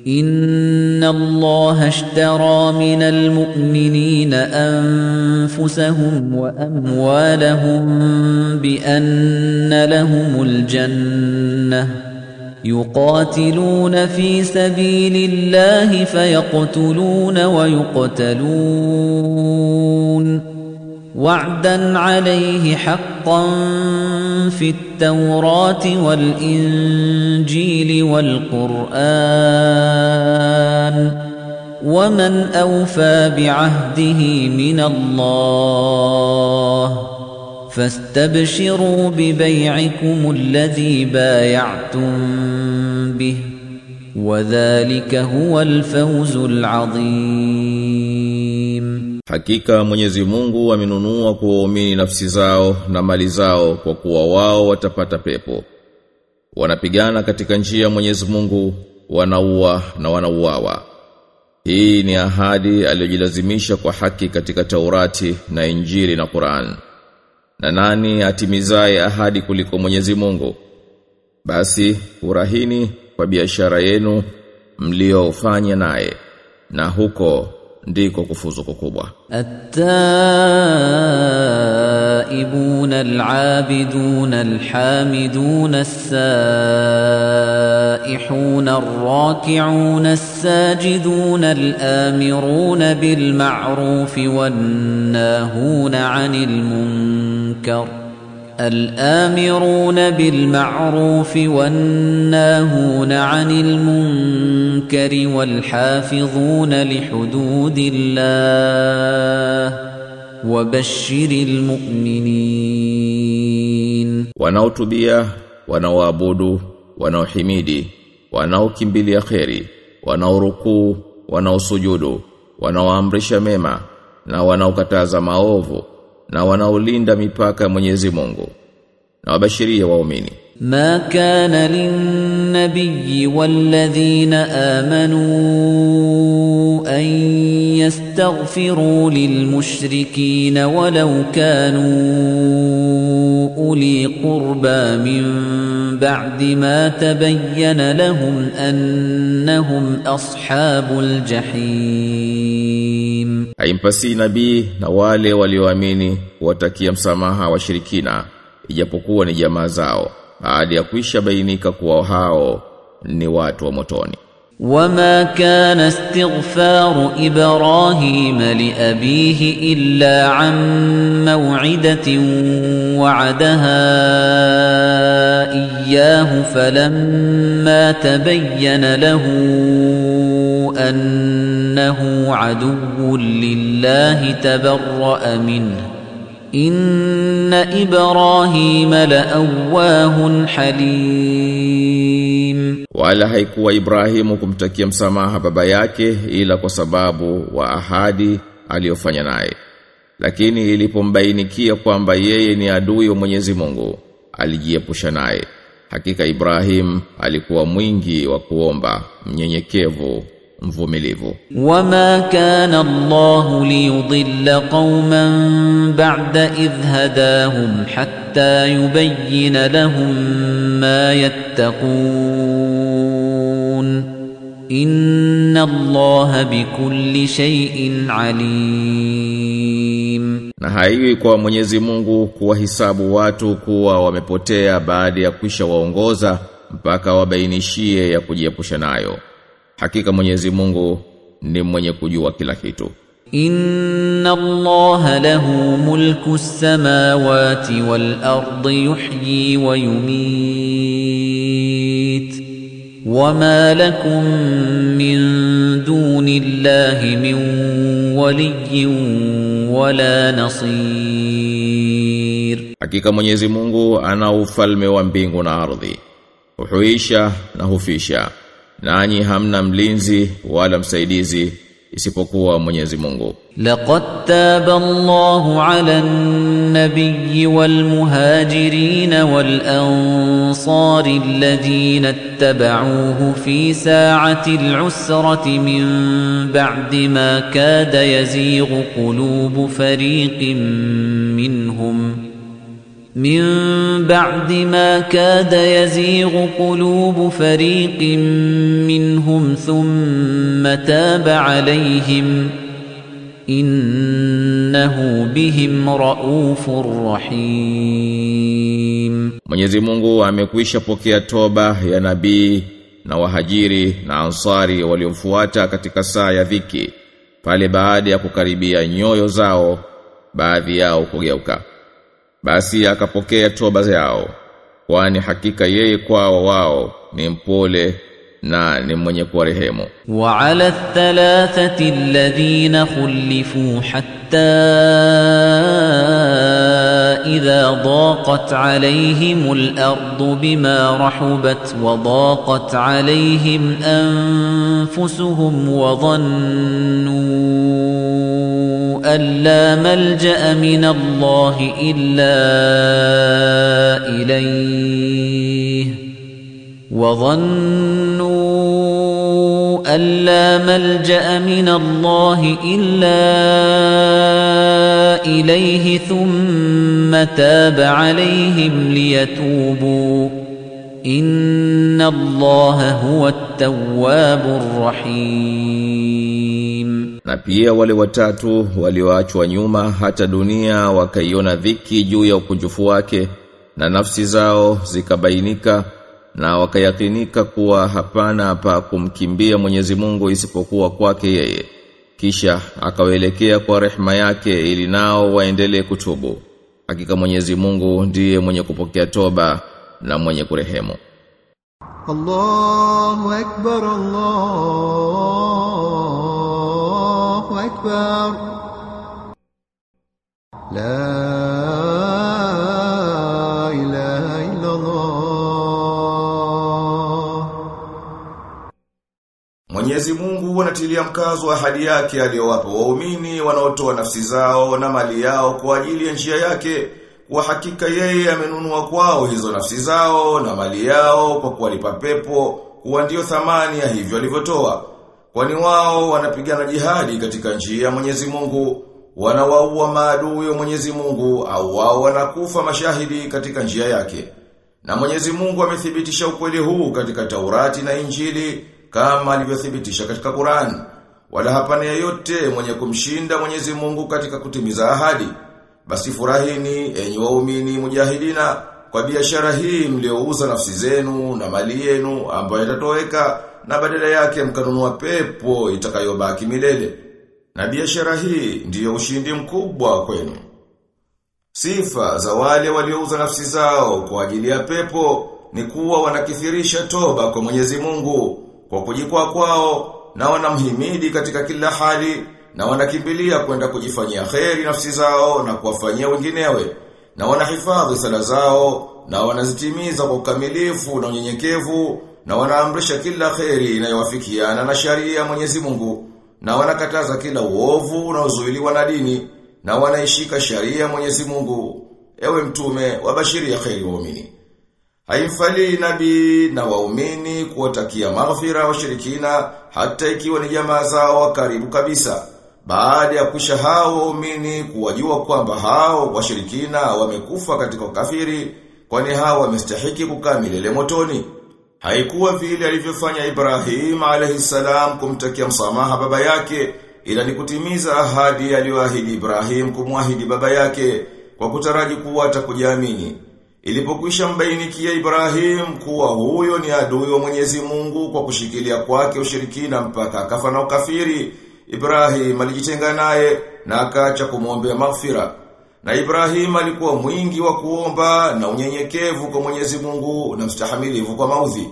إن الله اشترى من المؤمنين أنفسهم وأموالهم بأن لهم الجنة يقاتلون في سبيل الله فيقتلون ويقتلون وعدا عليه حقا في التوراة والإنجيل والقرآن ومن أوفى بعهده من الله فاستبشروا ببيعكم الذي بايعتم به وذلك هو الفوز العظيم Hakika Mwenyezi Mungu amenunua kwa waumini nafsi zao na mali zao kwa kuwa wao watapata pepo. Wanapigana katika njia ya Mwenyezi Mungu, wanaua na wanauawa. Hii ni ahadi aliyojilazimisha kwa haki katika Taurati na Injili na Qur'an. Na nani atimizaye ahadi kuliko Mwenyezi Mungu? Basi furahini kwa biashara yenu mliofanya naye na huko ndiko kufuzu kukubwa. التائبون العابدون الحامدون السائحون الراكعون الساجدون الآمرون بالمعروف والناهون عن المنكر الآمرون بالمعروف والناهون عن المنكر والحافظون لحدود الله وبشر المؤمنين Wanaotubia, wanaoabudu, wanaohimidi, wanaokimbilia kheri, wanaorukuu, wanaosujudu, wanaoamrisha mema na wanaokataza maovu na wanaolinda mipaka ya Mwenyezi Mungu. Na wabashirie waumini. ما كان للنبي والذين آمنوا أن يستغفروا للمشركين ولو كانوا أولي قربى من بعد ما تبين لهم أنهم أصحاب الجحيم Haimpasi nabii na wale walioamini watakia msamaha washirikina ijapokuwa ni jamaa zao baada ya kuisha bainika kuwa hao ni watu wa motoni. وما كان استغفار إبراهيم لأبيه إلا عن موعدة وعدها إياه فلما تبين له أنه عدو لله تبرأ منه إن إبراهيم لأواه حليم Wala haikuwa Ibrahimu kumtakia msamaha baba yake ila kwa sababu wa ahadi aliyofanya naye. Lakini ilipombainikia kwamba yeye ni adui wa Mwenyezi Mungu, alijiepusha naye. Hakika Ibrahim alikuwa mwingi wa kuomba, mnyenyekevu, mvumilivu. وما كان الله ليضل قوما بعد إذ هداهم حتى يبين لهم ما يتقون إن الله بكل شيء عليم Na haiwi kwa Mwenyezi Mungu kuwahisabu watu kuwa wamepotea baada ya kwisha waongoza mpaka wabainishie ya kujiepusha nayo. Hakika Mwenyezi Mungu ni mwenye kujua kila kitu. إن الله له ملك السماوات والأرض يحيي ويميت وما لكم من دون الله من ولي ولا نصير Hakika Mwenyezi Mungu ana ufalme wa mbingu na ardhi. Huhuisha na hufisha. Nanyi hamna mlinzi wala msaidizi isipokuwa Mwenyezi Mungu. لقد تاب الله على النبي والمهاجرين والأنصار الذين اتبعوه في ساعة العسرة من بعد ما كاد يزيغ قلوب فريق منهم من بعد ما كاد يزيغ قلوب فريق منهم ثم تاب عليهم إنه بهم رؤوف رحيم Mwenyezi Mungu amekwisha pokea toba ya nabii na wahajiri na ansari waliomfuata katika saa ya dhiki pale baada ya kukaribia nyoyo zao baadhi yao kugeuka basi akapokea toba zao kwani hakika yeye kwao wao ni mpole na ni mwenye kuwarehemu وعلى الثلاثة الذين خلفوا حتى إذا ضاقت عليهم الأرض بما رحبت وضاقت عليهم أنفسهم وظنوا أن لا ملجأ من الله إلا إليه وظنوا أن لا ملجأ من الله إلا إليه ثم تاب عليهم ليتوبوا إن الله هو التواب الرحيم na pia wale watatu walioachwa nyuma hata dunia wakaiona dhiki juu ya ukunjufu wake na nafsi zao zikabainika na wakayakinika kuwa hapana pa kumkimbia Mwenyezi Mungu isipokuwa kwake yeye kisha akawaelekea kwa rehema yake ili nao waendelee kutubu hakika Mwenyezi Mungu ndiye mwenye kupokea toba na mwenye kurehemu الله أكبر الله أكبر لا إله إلا الله Mwenyezi Mungu anatilia mkazo ahadi yake aliyowapa waumini wanaotoa nafsi zao na mali yao kwa ajili ya njia yake kwa hakika yeye amenunua kwao hizo nafsi zao na mali yao kwa kuwalipa pepo kuwa ndio thamani ya hivyo alivyotoa kwani wao wanapigana jihadi katika njia ya Mwenyezi Mungu wanawaua maadui wa Mwenyezi Mungu au wao wanakufa mashahidi katika njia yake na Mwenyezi Mungu amethibitisha ukweli huu katika Taurati na Injili kama alivyothibitisha katika Qur'an. Wala hapana yeyote mwenye kumshinda Mwenyezi Mungu katika kutimiza ahadi. Basi furahini enyi waumini mujahidina kwa biashara hii mliouza nafsi zenu na mali yenu ambayo itatoweka na badala yake mkanunua pepo itakayobaki milele. Na biashara hii ndiyo ushindi mkubwa kwenu. Sifa za wale waliouza nafsi zao kwa ajili ya pepo ni kuwa wanakithirisha toba kwa Mwenyezi Mungu kwa kujikwa kwao na wanamhimidi katika kila hali na wanakimbilia kwenda kujifanyia kheri nafsi zao na kuwafanyia wenginewe na wanahifadhi sala zao na wanazitimiza kwa ukamilifu na unyenyekevu na wanaamrisha kila kheri inayowafikiana na sharia ya Mwenyezi Mungu na wanakataza kila uovu unaozuiliwa na dini na wanaishika sharia ya Mwenyezi Mungu ewe mtume wabashiria kheri waumini Haimfali nabii na waumini kuwatakia maghfira washirikina hata ikiwa ni jamaa zao wa karibu kabisa. Baada ya kusha hao waumini kuwajua kwamba hao washirikina wamekufa katika ukafiri kwani hao wamestahiki kukaa milele motoni. Haikuwa vile alivyofanya Ibrahim alayhisalam kumtakia msamaha baba yake ila ni kutimiza ahadi aliyoahidi Ibrahim kumwahidi baba yake kwa kutaraji kuwa atakujiamini. Ilipokwisha mbainikia Ibrahim kuwa huyo ni adui wa Mwenyezi Mungu kwa kushikilia kwake ushirikina mpaka akafa na ukafiri, Ibrahim alijitenga naye na akaacha kumwombea maghfira. Na Ibrahim alikuwa mwingi wa kuomba na unyenyekevu kwa Mwenyezi Mungu na mstahamilivu kwa maudhi.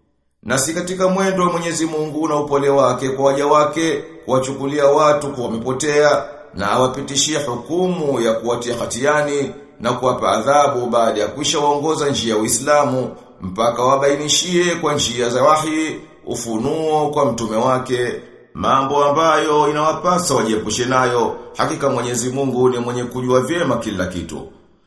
Na si katika mwendo wa Mwenyezi Mungu na upole wake kwa waja wake kuwachukulia watu kuwa wamepotea na awapitishie hukumu ya kuwatia hatiani na kuwapa adhabu baada ya kuisha waongoza njia ya Uislamu mpaka wabainishie kwa njia za wahi ufunuo kwa mtume wake mambo ambayo inawapasa wajiepushe nayo hakika Mwenyezi Mungu ni mwenye kujua vyema kila kitu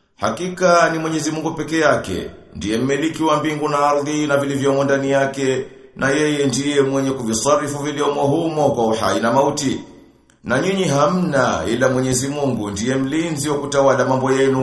hakika ni Mwenyezi Mungu peke yake ndiye mmiliki wa mbingu na ardhi na vilivyomo ndani yake na yeye ndiye mwenye kuvisarifu vilivyomo humo kwa uhai na mauti na nyinyi hamna ila Mwenyezi Mungu ndiye mlinzi wa kutawala mambo yenu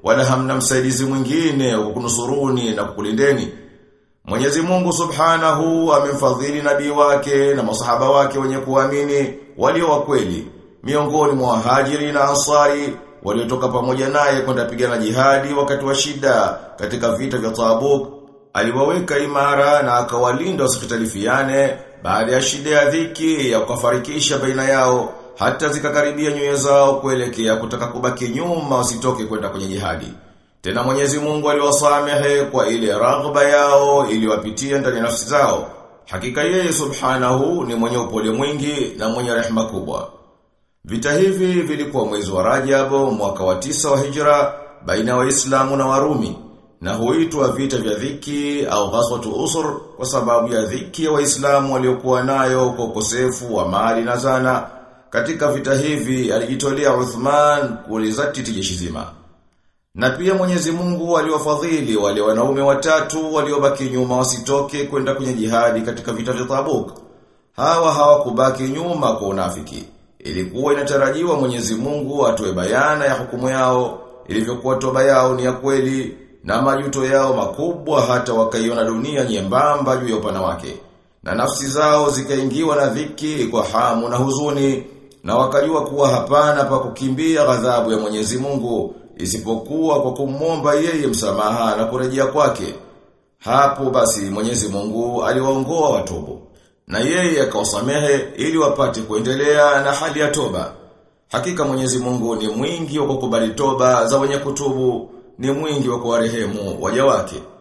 wala hamna msaidizi mwingine wa kukunusuruni na kukulindeni. Mwenyezi Mungu Subhanahu amemfadhili nabii wake na masahaba wake wenye kuamini walio wa kweli miongoni mwa wahajiri na ansari waliotoka pamoja naye kwenda pigana jihadi wakati wa shida katika vita vya Tabuk aliwaweka imara na akawalinda wasikitalifiane baada ya shida ya dhiki ya kufarikisha baina yao hata zikakaribia nyoyo zao kuelekea kutaka kubaki nyuma wasitoke kwenda kwenye jihadi. Tena Mwenyezi Mungu aliwasamehe kwa ile raghba yao iliwapitia ndani ya nafsi zao. Hakika yeye Subhanahu ni mwenye upole mwingi na mwenye rehema kubwa. Vita hivi vilikuwa mwezi wa Rajab mwaka wa tisa wa Hijra baina ya Waislamu na Warumi na huitwa vita vya dhiki au ghaswatu usur kwa sababu ya dhiki ya Waislamu waliokuwa nayo kwa ukosefu wa mali na zana. Katika vita hivi alijitolea Uthman kulizatiti jeshi zima. Na pia Mwenyezi Mungu aliwafadhili wale wanaume watatu waliobaki nyuma wasitoke kwenda kwenye jihadi katika vita vya Tabuk. Hawa hawakubaki nyuma kwa unafiki. Ilikuwa inatarajiwa Mwenyezi Mungu atoe bayana ya hukumu yao, ilivyokuwa toba yao ni ya kweli na majuto yao makubwa hata wakaiona dunia nyembamba juu ya upana wake. Na nafsi zao zikaingiwa na dhiki kwa hamu na huzuni na wakajua kuwa hapana pa kukimbia ghadhabu ya Mwenyezi Mungu isipokuwa kwa kumwomba yeye msamaha na kurejea kwake. Hapo basi Mwenyezi Mungu aliwaongoa watubu na yeye akawasamehe ili wapate kuendelea na hali ya toba. Hakika Mwenyezi Mungu ni mwingi wa kukubali toba za wenye kutubu, ni mwingi wa kuwarehemu waja wake.